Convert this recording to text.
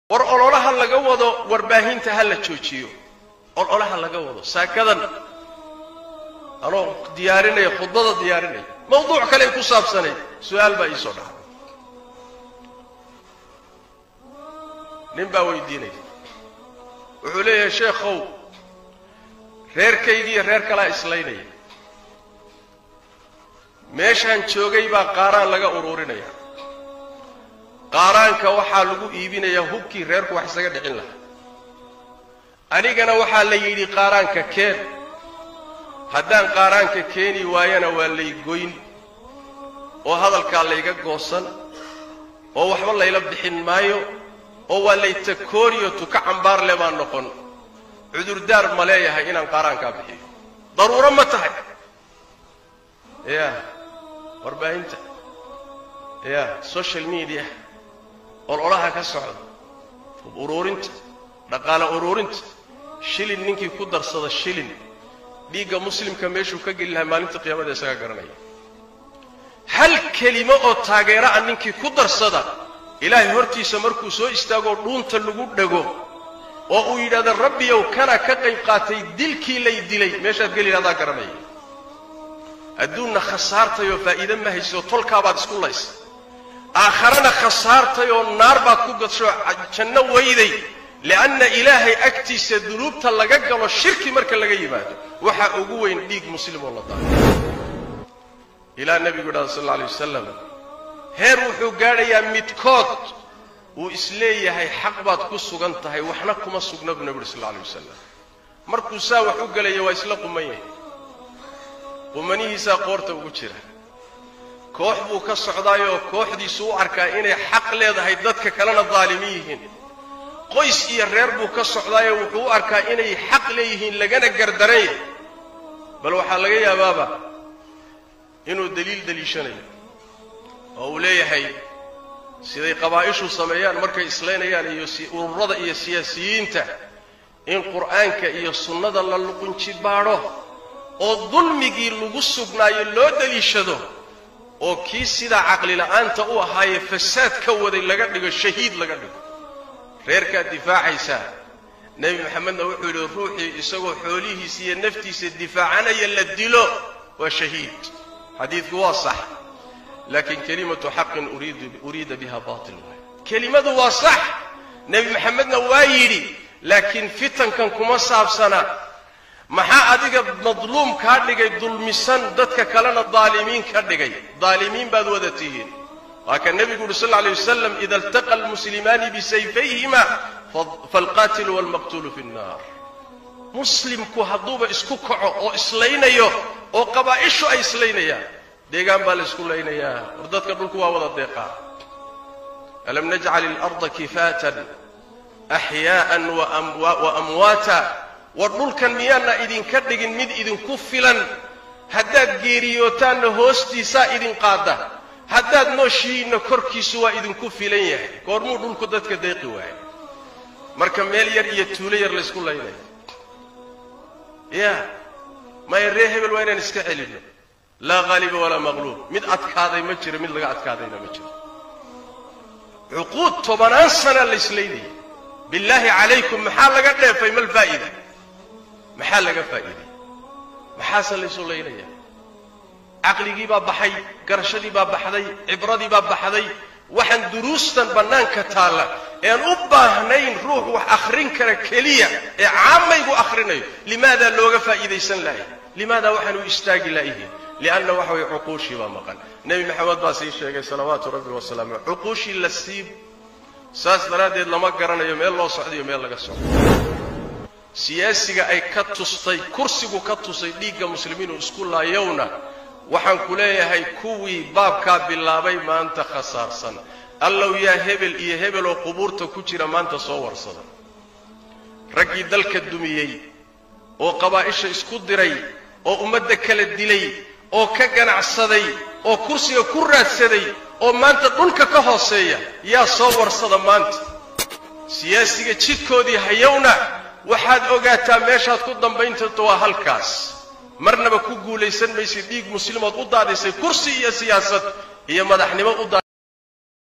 war ololaha laga wado warbaahinta ha la joojiyo ololaha laga wado saakadan anoo diyaarinaya khudbada diyaarinaya mawduuc kale ku saabsanay su-aal baa iisoo dhacday nin baa weydiinaya wuxuu leeyahay sheekhow reerkaygiiyo reer kalaa islaynaya meeshaan joogay baa qaaraan laga ururinaya qaaraanka waxaa lagu iibinayaa hubkii reerku wax isaga dhicin lahaa anigana waxaa la yidhi qaaraanka keen haddaan qaaraanka keeni waayana waa lay goyn oo hadalkaa layga goosan oo waxba layla bixin maayo oo waa lay takooriyo tuka cambaar le baan noqon cudurdaar ma leeyahay inaan qaaraankaa bixiyo daruuro ma tahay ya warbaahinta ya social media ololaha ka socda hub uruurinta dhaqaale uruurinta shilin ninkii ku darsada shilin dhiigga muslimka meeshuu ka geli lahaa maalinta qiyaamada isagaa garanaya hal kelimo oo taageera a ninkii ku darsada ilaahay hortiisa markuu soo istaagoo dhuunta lagu dhego oo uu yidhahdo rabbiyow kana ka qayb qaatay dilkii lay dilay meeshaad geli lahdaa garanaya adduunna khasaartay oo faa'iide ma hayso tolkaabaad isku laysa aakharana khasaartay oo naar baad ku gadsho janno weyday lianna ilaahay agtiisa dunuubta laga galo shirki marka laga yimaado waxaa ugu weyn dhiig muslim oo la daaro ilaa nebigu yidhahda sal alla alay wasalam heer wuxuu gaadhayaa midkood uu isleeyahay xaq baad ku sugan tahay waxna kuma sugna buu nebi uhi sal alla alay wasalam markuu saa wax u gelaya waa isla quman yahay qumanihiisaa qoorta ugu jira koox buu ka socdaayoo kooxdiisu u arkaa inay xaq leedahay dadka kalena daalimiin yihiin qoys iyo reer buu ka socdaayoo wuxuu u arkaa inay xaq leeyihiin lagana gardaran yahay bal waxaa laga yaabaaba inuu daliil daliishanayo oo uu leeyahay siday qabaa'ishu sameeyaan markay islaynayaan iyo ururada iyo siyaasiyiinta in qur'aanka iyo sunnada la luqunji baadho oo dulmigii lagu sugnaayo loo daliishado oo kii sidaa caqlila'aanta u ahaayee fasaad ka waday laga dhigo shahiid laga dhigo reerkaad difaacaysaa nebi maxamedna wuxuu yidhi ruuxii isagoo xoolihiisa iyo naftiisa difaacanaya la dilo waa shahiid xadiidku waa sax laakiin kelimatu xaqin uriida biha batil waay kelimadu waa sax nebi maxamedna waa yidhi laakiin fitankan kuma saabsana maxaa adiga madluum kaa dhigay dulmisan dadka kalena daalimiin ka dhigay daalimiin baad wada tihiin waa ka nebigu uhi sal lla alay wasalam ida iltaqa almuslimaani bisayfayhima faalqaatilu waalmaqtuulu fi nnar muslimku hadduuba isku kaco oo islaynayo oo qabaa'ishu ay islaynayaan deegaan baa la isku laynayaa war dadka dhulku waa wada deeqaa alam najcal ilarda kifaatan axyaa'an wa amwaata war dhulkan miyaana idinka dhigin mid idinku filan haddaad geeriyootaanna hoostiisaa idin qaada haddaad nooshihiinna korkiisu waa idinku filan yahay goormuu dhulku dadka deeqi waayo marka meel yar iyo tuulo yar laysku laynayo ya maya ree hebel waa inaan iska celinno laa haaliba walaa maqluub mid adkaaday ma jiro mid laga adkaadayna ma jiro cuquud tobanaan sana layslaynayay billaahi calaykum maxaa laga dheefay mal faa'ida maxaa laga faa'iiday maxaase laysu laynaya caqligii baa baxay garashadii baa baxday cibradii baa baxday waxaan duruustan bannaanka taalla ean u baahnayn ruux wax akhrin kara keliya ee caamaygu akhrinayo limaadaa looga faa'iidaysan lahay limaadaa waxaan u istaagi laayihiin lianna waxa weye cuquushii baa maqan nebi maxamed baa sii sheegay salawaatu rabbi wasalaamu aley cuquushii la siib saas daraaddeed lama garanayo meel loo socdayo meel laga socdo siyaasiga ay ka tustay kursigu ka tusay dhiigga muslimiinu isku laayowna waxaan ku leeyahay kuwii baabkaa bilaabay maanta khasaarsan allow yaa hebel iyo hebel oo qubuurta ku jira maanta soo warsada raggii dalka dumiyey oo qabaa'isha isku diray oo ummadda kala dilay oo ka ganacsaday oo kursiga ku raadsaday oo maanta dhulka ka hooseeya yaa soo warsada maanta siyaasiga jidkoodii hayowna waxaad ogaataa meeshaad ku dambayntarto waa halkaas marnaba ku guulaysan maysid dhiig muslimood u daadisay kursi iyo siyaasad iyo madaxnimo u